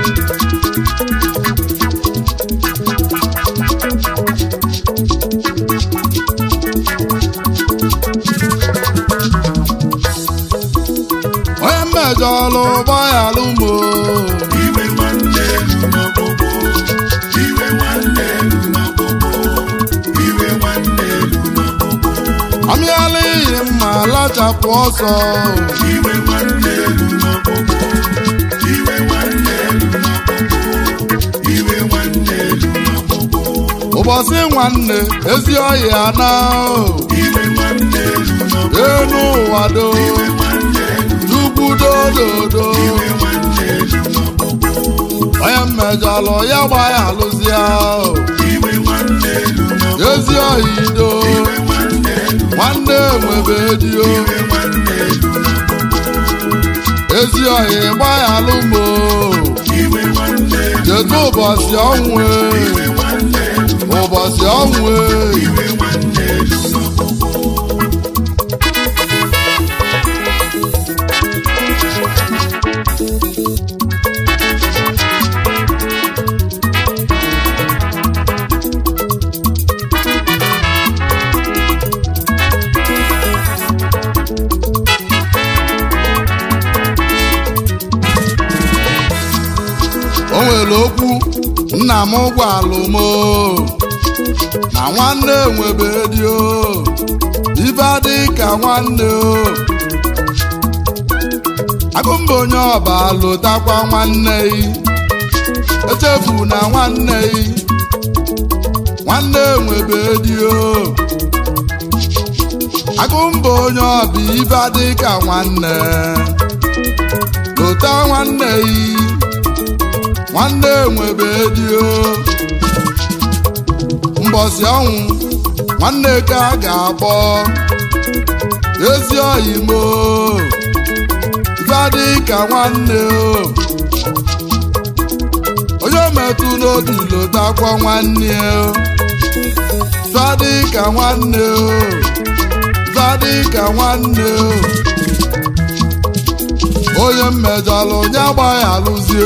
onye mmejọlụ ụgbọyalụ mo iwe nwanne elu n'ọkpụkpụ iwe nwanne elu n'ọkpụkpụ iwe nwanne elu n'ọkpụkpụ amịala iyi mma lachapụ ọsọ iwe nwanne elu n'ọkpụkpụ iwe nwanne elu n'ọkpụkpụ iwe nwanne elu n'ọkpụkpụ ụbọchị nwanne ezi ọhịa na iwe nwanne elu n'ọkpụkpụ enu ụwa do iwe nwanne elu chukwu dododo iwe nwanne elu n'ọkpụkpụ onye mmejọlụ ya gbaghalụzia iwe nwanne elu n'ọkpụkpụ ezi ọhịa ido iwe nwanne elu nwanne nwebe dio iwe nwanne elu n'ọkpụkpụ ezi ọhịa gbaghalụ mo iwe nwanne elu cheta ụbọchị ọnwụ e, iwe nwanne elu ụbọchị ọnwụ e. iwe nwanne elu n'ọkpụkpụ o nwere okwu nna m gwalụ m o, na nwanne nwebe dio ibe adị ka nwanne o agụmba onye ọba lụtakwa nwanne yi echefu na nwanne yi nwanne nwebe dio agụmba onye ọba ibe adị ka nwanne lụta nwanne yi nwanne nwebe dio mbọsị ọnwụ nwanne ka a ga-akpọ ezi oyimo gadị ka nwanne o onye metụ n'obi lotakwa nwanne o gadị ka nwanne o gadị ka nwanne o onye mmejọlụ onye agbaghị alụzie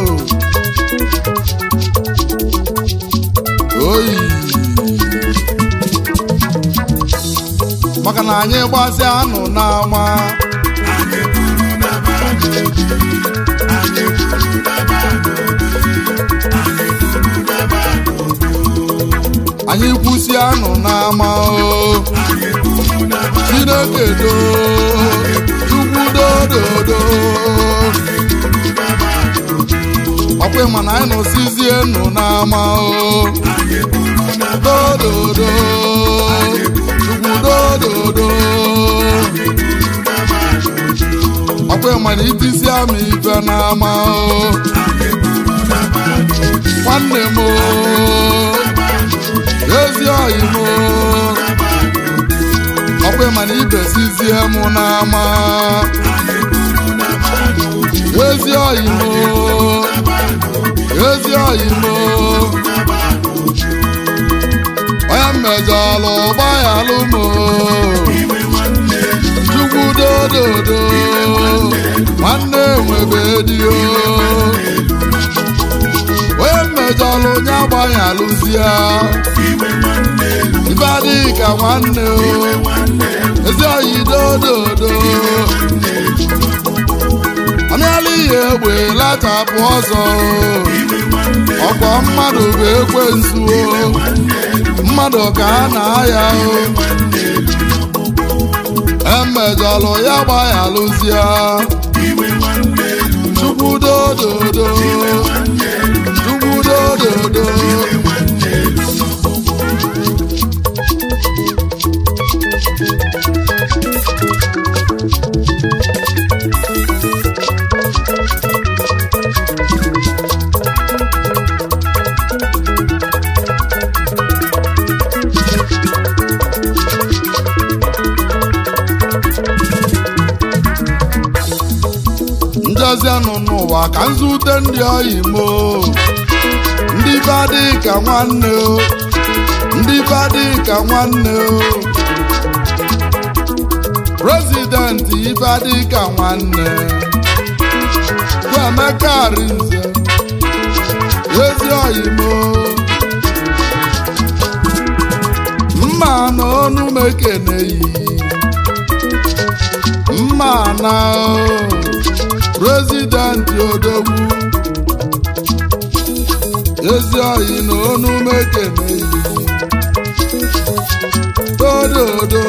oyi maka na anyị gbasịa anụ n'ama anyị kwuru na mmadụ obi anyị kwuru na mmadụ obi anyị kwuru na mmadụ obi anyị kwụsị anụ n'ama o anyị kwuru na mmadụ chineke do chukwu dododo ọkwa ma na anyị nọsizie nụ n'ama o anyị kwuru na dododo chukwu dododo ọkwa ma na itisi ama ife n'ama o nwanne m o ezi oyi m o ọkwa ma na ibesizie m n'ama ezi oyi m o ezi oyi m o onye mmejọlụ gbaghalụ m o chukwu dododo nwanne nwebe dio onye mmejọlụ onye agbaghị alụzie ibe adịghị ka nwanne o ezi oyi dododo ọmịala ihe egbe lachapụ ọzọ o ọkwa mmadụ bụ ekwensu o mmadụ ka a na-aya o emejọlụ ya gbaghị alụzie chukwu dododo chukwu dododo njezianụ n'ụwa ka nzute ndị oyi mo ndị be adịghị ka nwanne o ndị be adịghị ka nwanne o prezidenti ibe adịghị ka nwanne bụ Emeka Arinze ana prezidenti odogwu ezi oyi na onu mekene dododo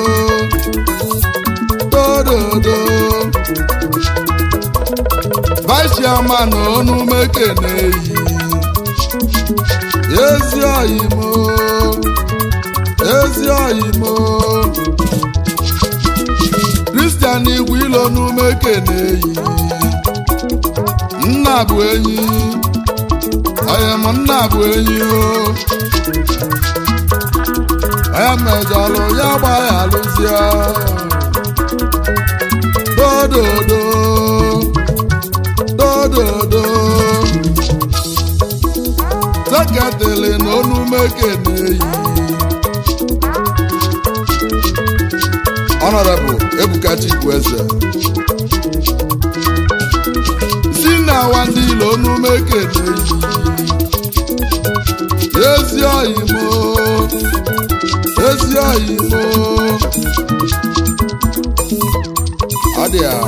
dododo vice chairman na onu mekene ezi oyi mo ezi oyi mo kristian igwe ilo n'ume keneyi nna bụ enyi onye m nna bụ enyi o onye mejọlụ ya gbaghalụzie dododo dododo seketịlị na onume keneyi Honorable Ebuka Chikwueze si na awa ndị ilo onume keneyi ezi oyimo ezi oyimo ọ dị a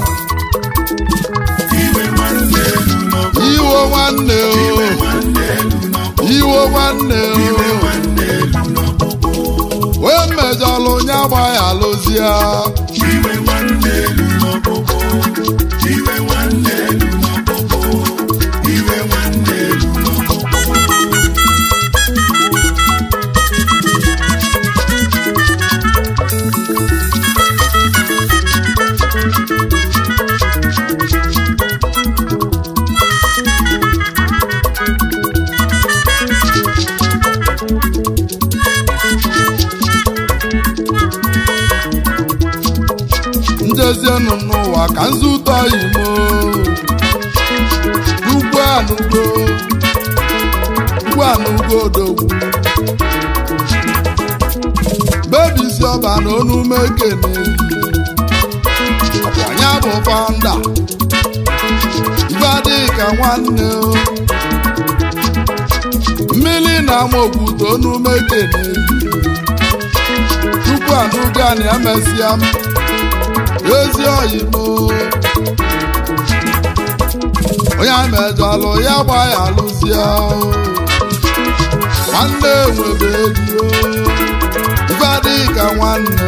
iwe nwanne elu n'ọkụ iwo nwanne o nwanne elu n'ọkụ iwo nwanne iwe o nwanne elu n'ọkụ wee mejọlụ nya gbaghalụzie iwe nwanne elu n'ọkụ iwe nwanne elu n'ọkụ iwe nwanne elu n'ọkụ njezienụ n'ụwa ka nzụtọ imo ugwu anụgo ugwu anụgo odogwu bebisi ọba na onume kene ọkwanya bụ fanda ibe adịghị ka nwanne o mmiri na ama okwute onume kene tupu anụgo a na emesịa m ezi oyimo onye mejọlụ ya gba ya lụzie nwanne nwebe ego ife adịghị ka nwanne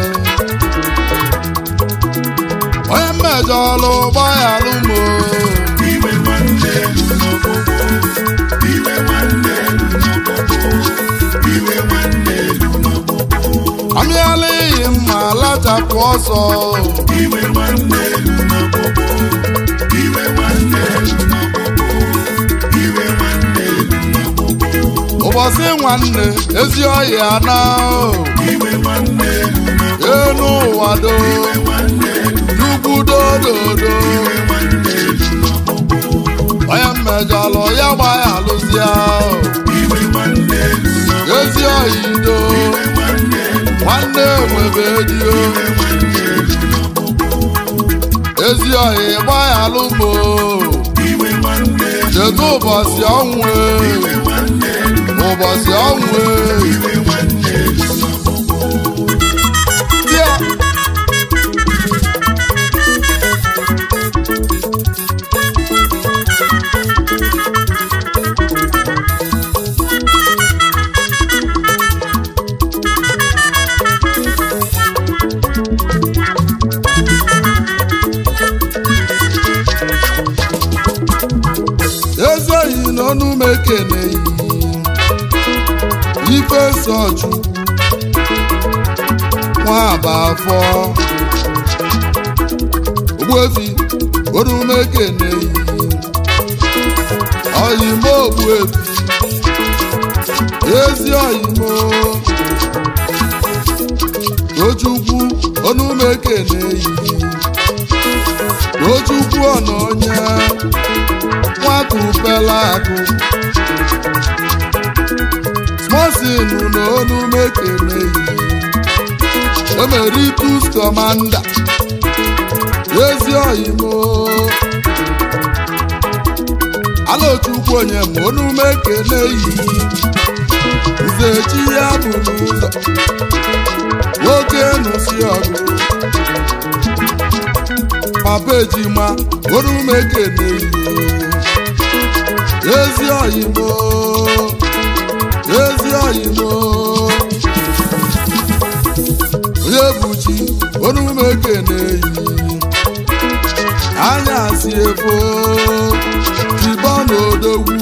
onye mejọlụ gba ya lụmo iwe nwanne elu n'ọkụ iwe nwanne elu n'ọkụ iwe nwanne elu n'ọkụ amịala iyi mma lachapụ ọsọ iwe nwanne elu n'ọkụ iwe nwanne elu n'ọkụ iwe nwanne elu n'ọkụ ụbọchị nwanne ezi ọhịa na iwe nwanne elu n'ọkụ elu ụwa do iwe nwanne elu ugwu dododo iwe nwanne elu n'ọkụ onye mmejọlụ ya gba ya lụzie iwe nwanne elu n'ọkụ ezi oyido iwe nwanne elu nwanne nwebe dio iwe nwanne elu n'ọkụ ezi ohi gba ya lụmo iwe nwanne elu cheta ụbọchị ọnwụ e, iwe nwanne elu ụbọchị ọnwụ e. iwe nwanne elu n'ọkụ Tia. ezoghị n'ọnụ m ekeneghị ife sochu nwa aba afọ ogbuefi ọnụ m ekeneghị oyimo ogbuefi ezi oyimo tochukwu ọnụ m ekeneghị tochukwu ọna onye nwata upela akụ smosinu na onu mekeneyi emeritus kọmanda ezi oyimo alochukwu onye ma onu mekeneyi nzechi ya bụ n'ụzọ nwoke nụsi ọgụ papa ejima onume ekene iyo ezi oyimo ezi oyimo onye buchi onume ekene iyi anyasị efo tibọ n'odogwu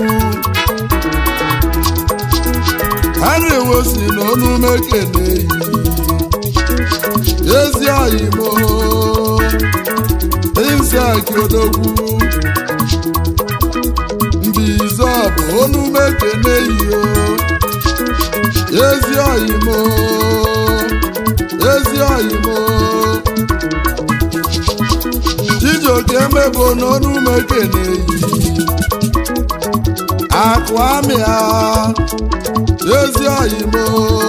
henry wosi na onume ekene iyi ezi oyimo insaki odogwu mbize bụ onume ekene iyo ezi oyimo ezi oyimo chijioke emebo n'onume ekene iyi akụ amịa ezi oyimo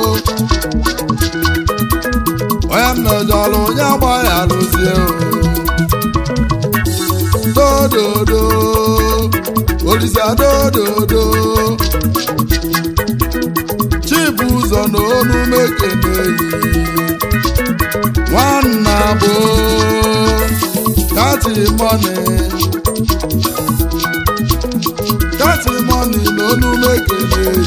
onye mmejọrọ onye agbaghị alụzie dododo olisa dododo chibụzọ na onume ekene yi nwanna bụ katimoni katimoni na onume ekene yi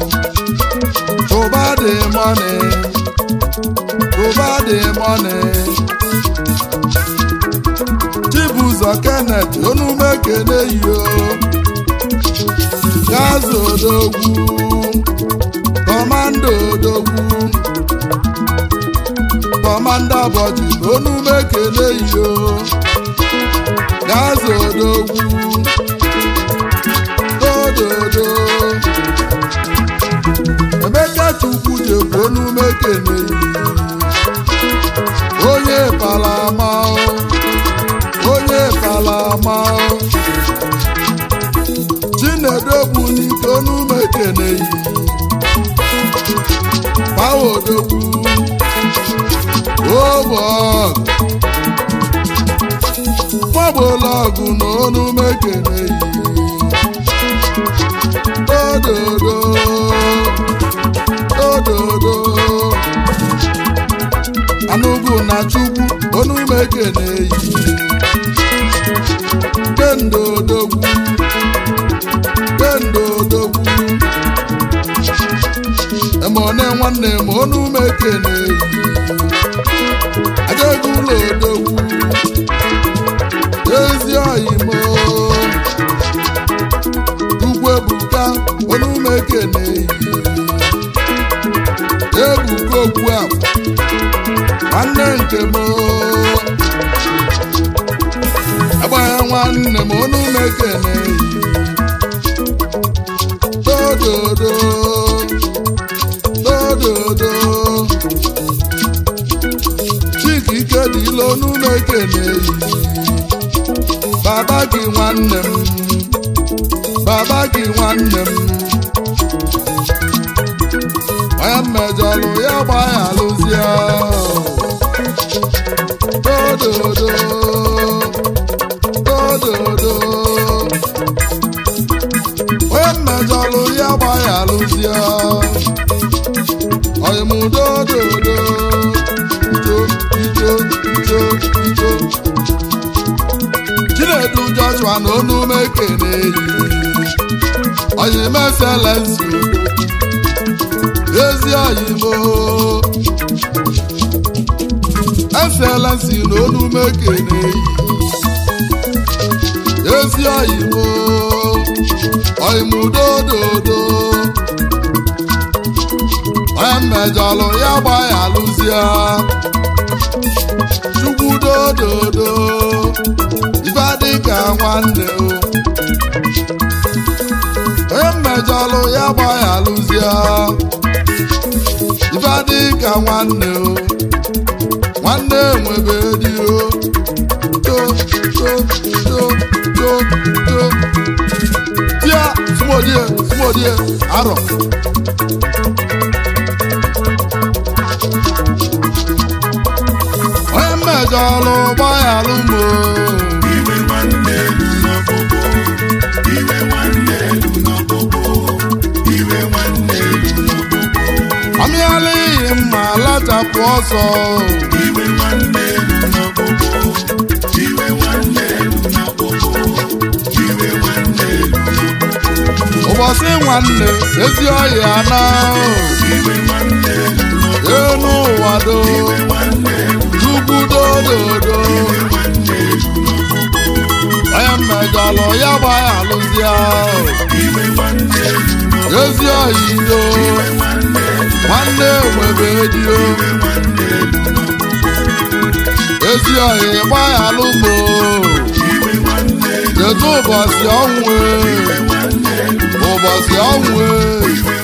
ụba dị moni ụba dị moni chibụzọ kenneth onume ekene yi o gazi odogwu kọmanda odogwu kọmanda bọchị onume ekene yi o gazi odogwu dododo emeka chukwu jekwu onume ekene yi onye palama onye palama chinedu bụ n'ike onume ekene yi pawa odogwu obọg mọbụlọgụ na onume ekene yi ododo ododo anụgụ na chukwu onume ekene yi kendodogwu kendodogwu emone nwanne m onume ekene yi ajagụlọ odogwu ezi oyimo ugwu ebuka onume ekene yi ebuka okwu akwa nwanne nke m agbagha nwanne m onume ekene yi dododo dododo chika ike dị ilo onume ekene yi baba gị nwanne m baba gị nwanne m onye mmejọlụ ya gbaghalụzie dododo dododo onye mmejọlụ ya gbaghalụzie oyimudododo ijo ijo ijo ijo chinedu joshua na onume ekene yi oyimeselensi ezi oyimo eselensi na onume ekene yi ezi oyimo oyimudododo onye mmejọlụ ya gbaghalụzie chukwu dododo ife dịka nwanne o onye mmejọlụ ya gbaghalụzie ife dịka nwanne o nwanne nwebe di o to to to to to tia sumodie sumodie arọ onye mmejọlụ gbaghalụ m o iwe nwanne elu n'ọkpụkpụ iwe nwanne elu n'ọkpụkpụ iwe nwanne elu n'ọkpụkpụ amịala ihe mma lachapụ ọsọ iwe nwanne elu n'ọkpụkpụ iwe ụbọchị nwanne ezi ọhịa na enu ụwa do chukwu dododo onye mmejọlụ ya gbaya alụzia ezi ọhịa nwanne nwebe dio ezi ọhịa gbaya alụmo kedu ụbọchị ọnwụ ụbọchị ọnwụ